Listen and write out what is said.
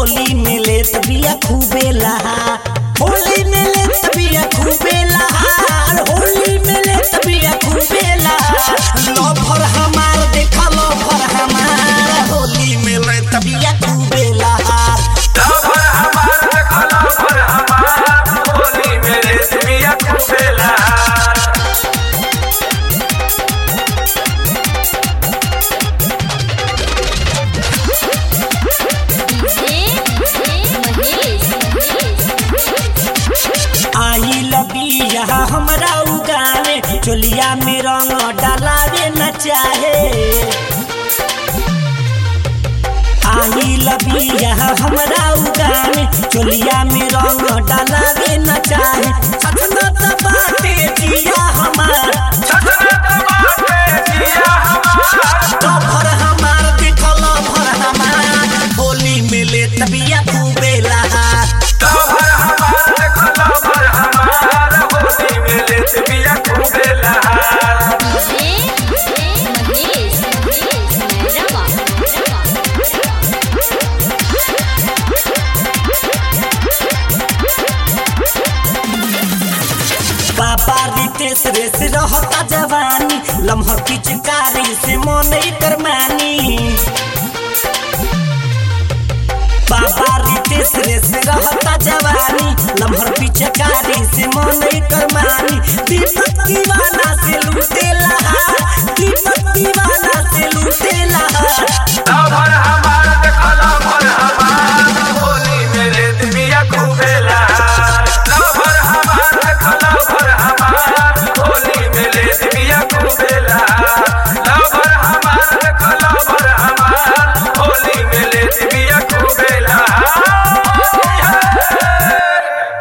होली में ले तबिया खूबे लहा होली में ले तबिया खूबे लहा होली में ले तबिया खूबे लहा लफर हमार देखा लफर हमार होली में ले तबिया खूबे लहा लवर हमार देखो लवर हमार होली मेरे दुनिया खुशेला आई लबिया हमरा उगाने चोलिया में रंग डालावे न चाहे आई लबिया हमरा उगाने चोलिया में रंग डालावे न चाहे सतना त बाटे जिया हमार छछना दबाते जिया हमार लफर हमार देखल लफर हमार होली में ले तबिया खूबे लहा लवर हमार देखो लवर हमार होली मेरे दुनिया खुशेला बाबा रितेश रेस रहता जवानी लम्हा पिचकारी से मन कर मानी बाबा रितेश रेस रहता जवानी लम्हर पिचकारी से मन कर मानी दीपक दीवाना से लूटे लहा दीपक दीवाना